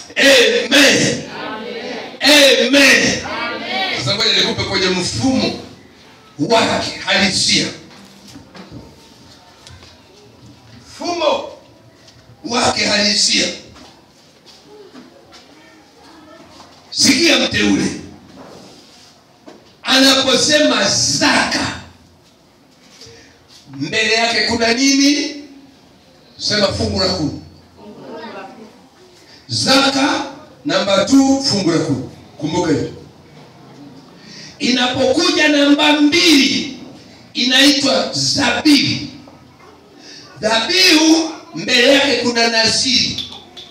amen amen sasa ngoja nikupe kwenye mfumo wake halisia mfumo wake halisia sikia mteule anaposema zaka mbele yake kuna nini sema fungu la kumi zaka namba t fungu la kumi kumbuka hivyo inapokuja namba mbili inaitwa zabihu dhabihu mbele yake kuna naziri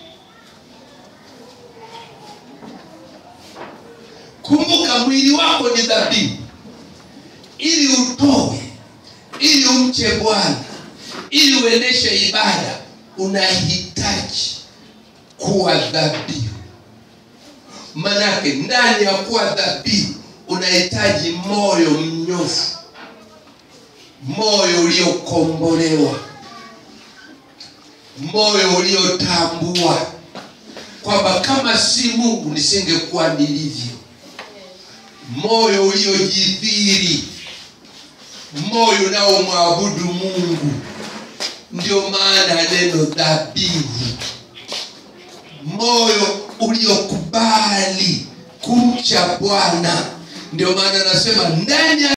kumbuka mwili wako ni dhabihu ili utoe ili umche bwana ili uendeshe ibada unahitaji kuwa dhabihu manake ndani ya kuwa dhabihu unahitaji moyo mnyofu moyo uliokombolewa moyo uliotambua kwamba kama si mungu nisingekuwa nilivyo moyo uliojidhiri moyo unaomwabudu mungu ndio maana neno dhabihu moyo uliokubali kumcha bwana ndio maana anasema ndani ya